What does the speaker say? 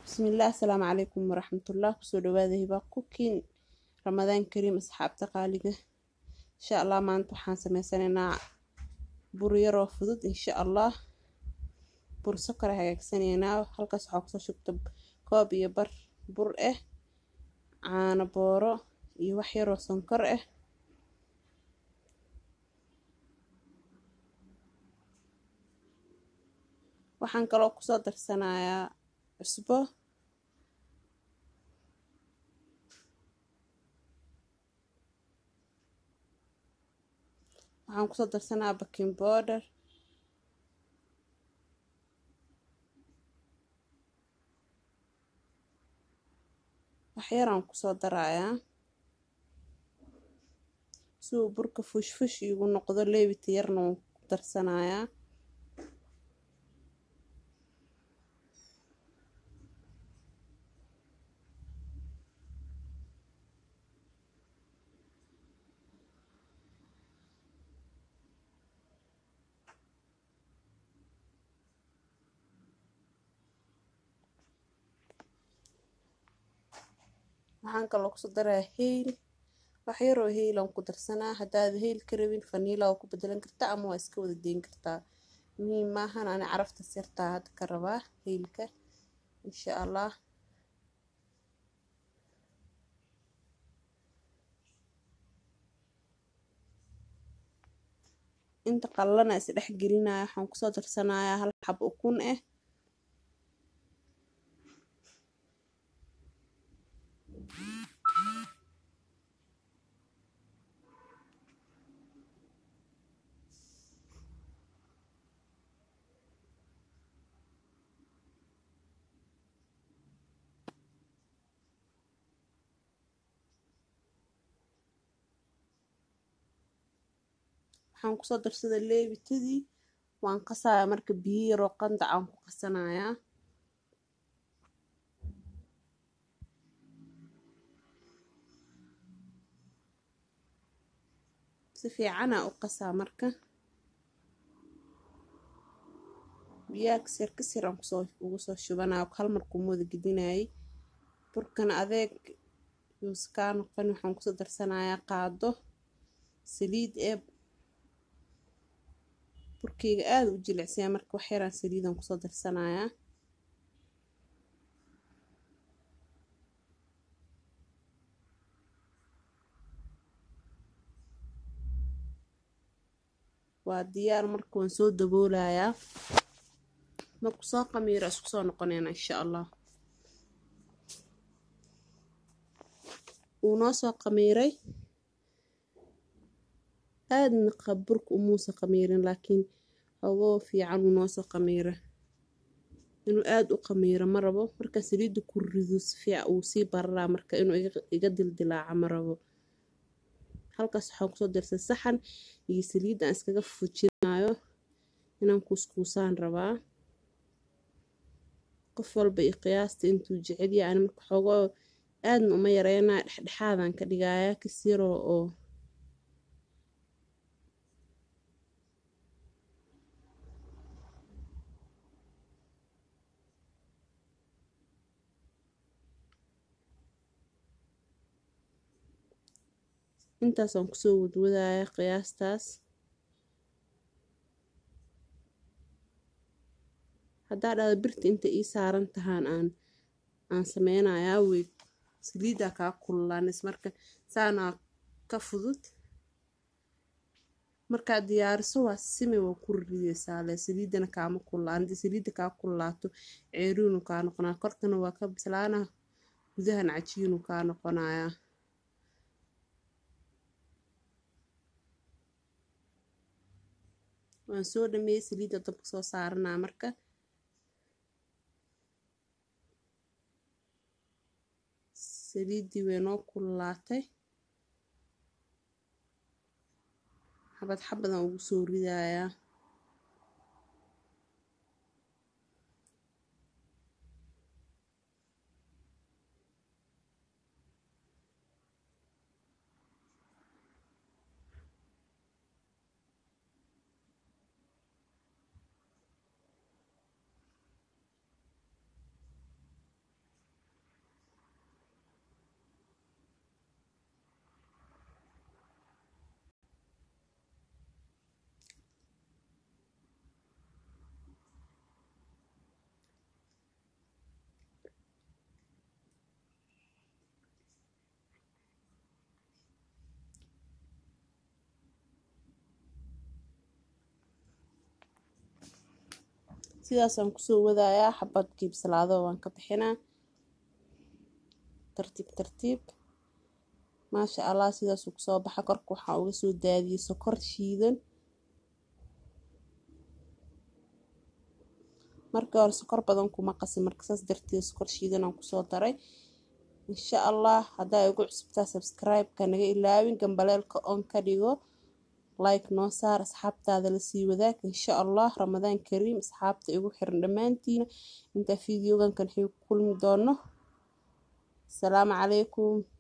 bismillaah asalaamu calaykum waraxmatullah kusoo dhawaada hibaa kukiin ramadaan kariim asxaabta qaaliga insha allah maanta waxaan sameysanaynaa bur yaroo fudud insha allah bur sokora hagaagsanaynaa halkaas waxaa kusoo shubta koob iyo bar bur ah caano booro iyo wax yaroo sonkor ah waxaan kaloo kusoo darsanayaa cusbo waxaan kusoo darsanaa baking border waxyaraan kusoo darayaa si uu burka fush fush iigu noqdo leebita yarna waan ku darsanayaa waxaan kaloo kusoo daraa heyl wax yaroo heylaan ku darsanaa haddaad heyl ka rabin faniila waa ku bedelan kartaa ama waa iska wada deyn kartaa muhiim maahan ani caraftas yartaa hadda ka rabaa heylka insha allah inta qallana is dhex gelinaya waxaan kusoo darsanayaa hal xab ukun ah waxaan kusoo darsada leebitadii waan qasayaa marka biyo yaroo qandac aan ku qasanayaa si fiicanaa u qasaa marka biyaha kasir kasir aan kusoo ugu soo shubanaya hal markuu mooda gedinayay burkana adeeg yuus kaa noqon waxaan kusoo darsanayaa qaado saliid ee burkeyga aada u jilicsaya marka wax yaraan saliidan kusoo darsanayaa waa diyaar marka waan soo daboolayaa marku soo qamiiro isku soo noqonayna insha allah wuu noo soo qamiiray aadna burka umuusa qamiirin laakiin hogoo fiican uu noosoo qamiira inuu aada u qamiiro ma rabo markaa saliidda ku rido si fiican uu sii bararaa marka inuu iga dildilaaca ma rabo halkaas waxaan kusoo darsay saxan iyo saliidda aan iskaga fujinayo inaan kuuskuusaan rabaa qof walba iyo qiyaasta intuu jecel yahay ani marka xogoo aadna uma yareynaya dhexdhexaadaan ka dhigayaa kasiroo oo intaasaan kusoo wadwadaya qiyaastaas haddaa dhada birta inta ii saaran tahaan aan aan sameynayaa wey saliiddaa kaa kululaanis marka saanaa ka fudud markaad diyaariso waa simi waa ku rideysaa le saliiddana kaama kullaan haddii saliidda kaa kululaato ceeriinu kaa noqonaa korkana waa ka bislaana gudahan cajiinu kaa noqonayaa waan soo dhameeyey saliidda dabka soo saaranaa marka saliiddii way noo kululaatay xabad xabadaan ugu soo ridayaa sidaasaan kusoo wadayaa xabadkii bislaado waan ka bixinaa tartiib tartiib maasha allah sidaasuu kusoo baxa korka waxaa uga soo daadiyey sokor shiidan markii hore sokor badan kuma qasin marka saas darteed sokor shiidan aan kusoo daray insha allah haddaa igu cusubtaa subscribe-ka naga ilaawin gambaleelka on ka dhigo like noo saar asxaabtaada lasii wadaag insha allah ramadaan kariim asxaabta igu xiran dhammaantiina intaa fideogan kan xii ku kulmi doono asalaamu calaykum